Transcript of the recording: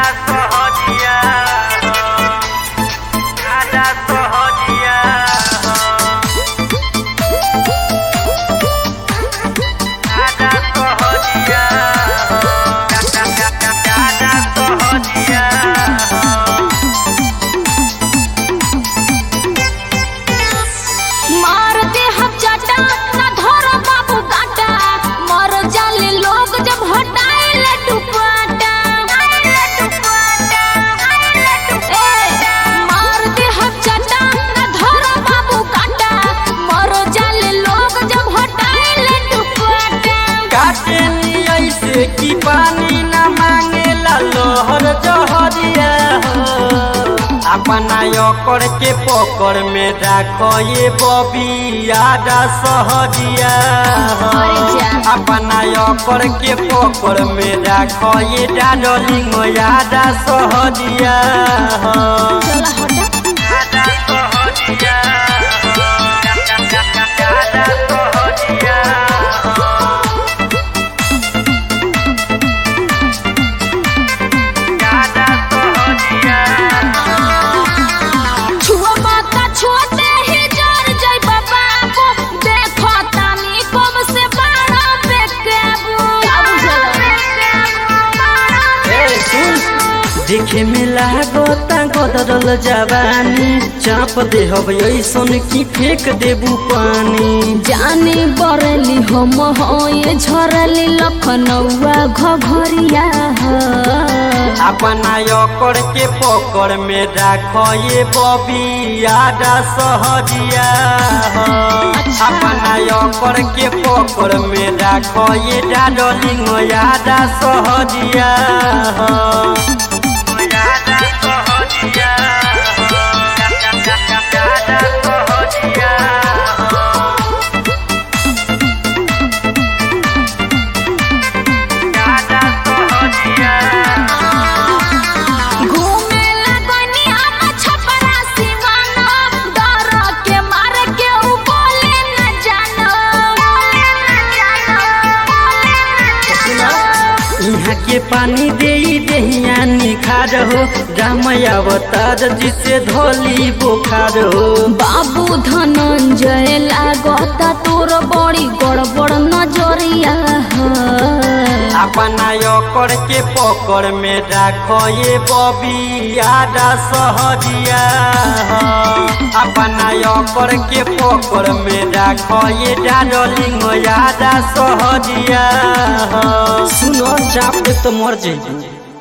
सहजिया आजा सहजिया आजा सहजिया आजा सहजिया मार दे हम चाटा ना धर बाबू काटा मर जाले लोग जब हटाए दुपाटा ए, मार दे हम चाटा ना धर बाबू काटा मर जाले लोग जब हटाए दुपाटा काटे नी ऐसे कि पानी न मांगेला लोहर जहरिया हो अपना ओकर के पकड़ में राखो ये बबी आदा सहजिया हो अरे जा। अपना ओकर के पकड़ में राखो ये डार्लिंग आदा सहजिया हो चला हटा आदा सहजिया हो आदा सहजिया हो आदा सहजिया छुआ माता छोटे ही जर जय बाबा को देखो तानी कम से बारह पे केबू ए, सुन। देखे में लागता गदरल जवानी चाप दे हब ऐसन की फेंक देबू पानी जाने बरली हम होए झरली लखनऊआ घघरिया ह। अपना ओकर के पकड़ में राखो ये बबी आदा सहजिया हो अपना ओकर के पकड़ में राखो ये डार्लिंग आदा सहजिया हो आदा सहजिया हो आदा सहजिया हो आदा सहजिया घूमे लगनी हम छपरा सिवाना डर के मार के उ बोले न जानो बोले न जानो यहाँ के पानी दे दहिया निखार हो राम अवतार जिसे धोली बुखार हो बाबू धनंजय लागता तोर बड़ी गड़बड़ नजरिया ह। अपना ओकर के पकड़ में राखो ये बबी आदा सहजिया हो अपना ओकर के पकड़ में राखो ये डार्लिंग आदा सहजिया हो सुनो चाप दे तो मर जाइए